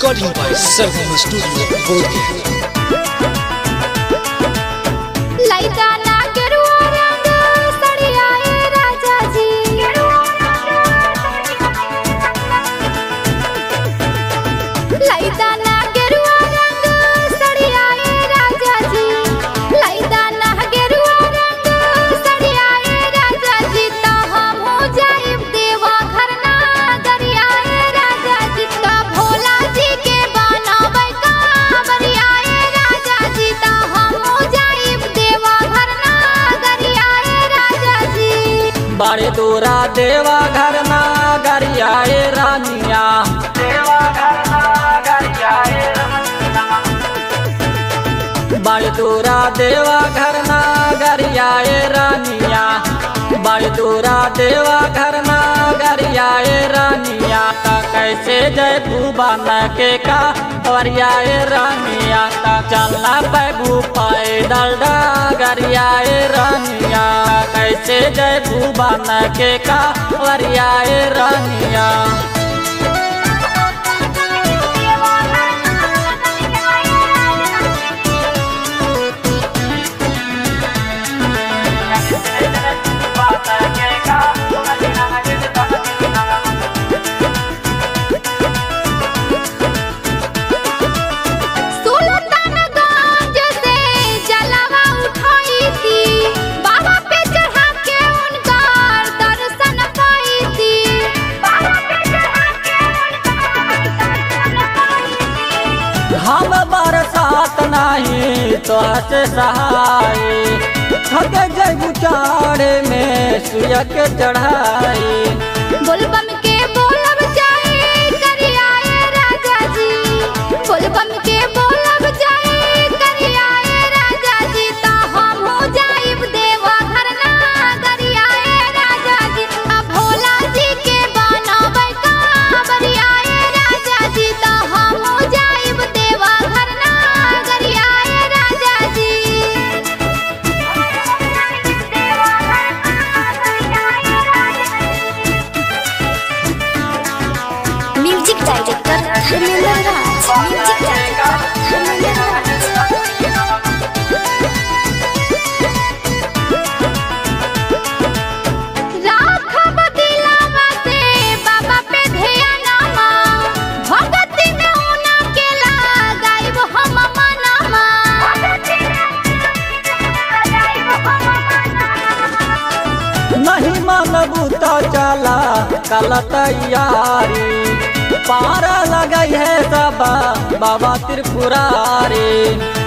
Recording by Sarvam Studio, Bodh लइका ना गेरुआ रंग सड़ियाए राजा जी लइका ना गेरुआ रंग सड़ियाए राजा जी लइका ना गेरुआ रंग सड़ियाए राजा जी त हम हो जाइब देवा घर ना गरियाए राजा जी त भोला जी के बनाबै कांवरियाए राजा जी त हम हो जाइब देवा घर ना गरियाए राजा जी बड़े दूरा देवा घर ना गरियाए रानिया देवा घर ना गरियाए बड़े दूरा देवा घर ना गरियाए रानिया बड़े दूरा देवा घर ना गरियाए रानिया ता कैसे जय बन के का वरियाए रानिया ता चलना बैबू पैदल गरियाए रानिया कैसे जय बन के का वरियाए रानिया सुल्तानगंज से जलवा उठाई थी बाबा पे चढ़ा के उनका दर्शन पाई थी बाबा पे चढ़ा के उनका दर्शन पाई थी हम बरसात नहीं तो से सहाय थक जय चाड़े में सुय के चढ़ाई बोलबम के बोलब जाए करियाए राजा जी बोलबम के बोलब जाए करियाए राजा जी ता हम हो जाइब देवा घर ना गरियाए राजा जी आ भोला जी के बनाबै कांवरियाए राजा जी ता हम हो जाइब देवा घर ना गरियाए राजा जी music director Dharmendra Raj music director Dharmendra Raj राखब दिलवा से बाबा पे ध्यानमा भगति में उना के लगाइब हम मनमा नहीं मानबू तो चला कल तैयारी पारा लगई है सब बाबा त्रिपुरारी